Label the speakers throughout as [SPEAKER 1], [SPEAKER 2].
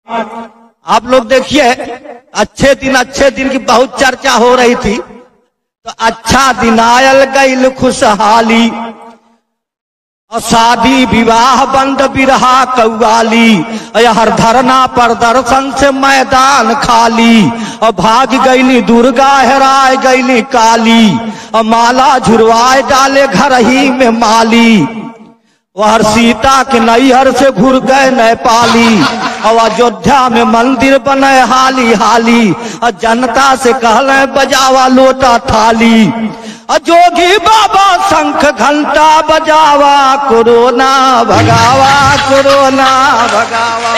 [SPEAKER 1] आप लोग देखिए अच्छे दिन अच्छे दिन की बहुत चर्चा हो रही थी तो अच्छा दिन आयल गईल खुशहाली और शादी विवाह बंद बिरहा कौवाली हर धरना प्रदर्शन से मैदान खाली और भाग गईली दुर्गा हेराय गईली काली और माला झुरवाए डाले घर ही में माली वह सीता के नैहर से घुर गए नेपाली और अयोध्या में मंदिर बने हाली हाली और जनता से कहले बजावा लोटा थाली और जोगी बाबा शंख घंटा बजावा कोरोना भगावा कोरोना भगावा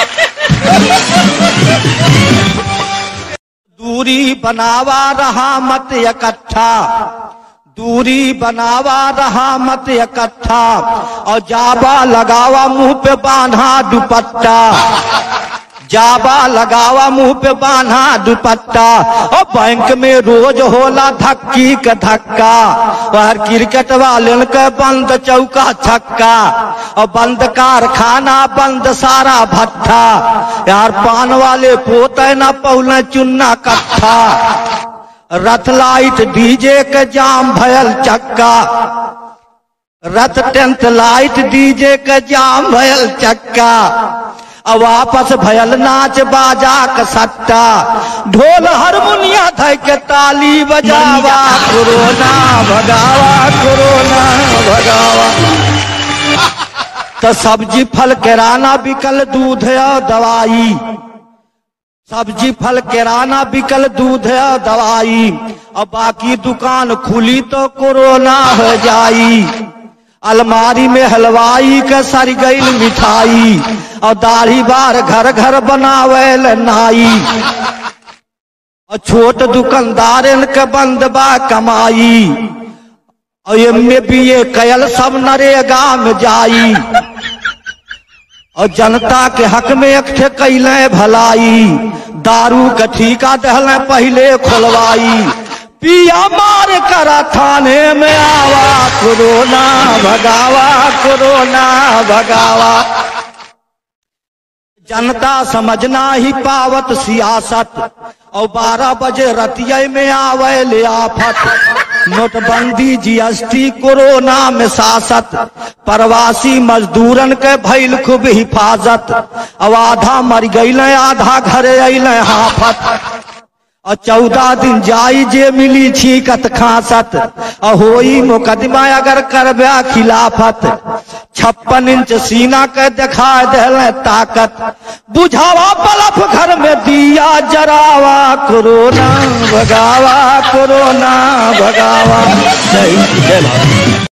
[SPEAKER 1] दूरी बनावा रहा मत इकट्ठा दूरी बनावा रहा मत इकट्ठा और जाबा लगावा मुंह पे बांधा दुपट्टा जाबा लगावा मुंह पे बांधा दुपट्टा और बैंक में रोज होला धक्की का धक्का और क्रिकेट वाले के बंद चौका छक्का और बंद कारखाना बंद सारा भट्ठा यार पान वाले पोते न पौले चुन्ना कट्ठा रथ लाइट डीजे के जाम भयल चक्का रथ टेंथ लाइट डीजे के जाम भयल चक्का अब वापस भयल नाच बाजा का सट्टा ढोल हारमोनिया धय के ताली बजावा कोरोना भगावा कोरोना भगावा तो सब्जी फल किराना बिकल दूध और दवाई सब्जी फल किराना बिकल दूध और दवाई और बाकी दुकान खुली तो कोरोना हो जाई अलमारी में हलवाई के सर गईल मिठाई और दाढ़ी बार घर घर बनावेल नाई और छोट दुकानदार के बंद बा कमाई और एमे भी ये कयल सब नरेगा में जाई और जनता के हक में एक ठे कैले भलाई दारू के ठीका दहले पहले खोलवाई पिया मार करा थाने में आवा कोरोना भगावा कोरोना भगावा जनता समझना ही पावत सियासत और बारह बजे रतिया में आवे ले आफत नोटबंदी जीएसटी कोरोना में सासत प्रवासी मजदूरन के भैल खूब हिफाजत अब आधा मर गईल आधा घरे अल हाफत और चौदह दिन जाई जे मिली छीकत खासत और होई मुकदमा अगर करबे खिलाफत छप्पन इंच सीना के दिखा दिल ताकत बुझावा बलफ घर में दिया जरावा कोरोना भगावा कोरोना भगावा जय जय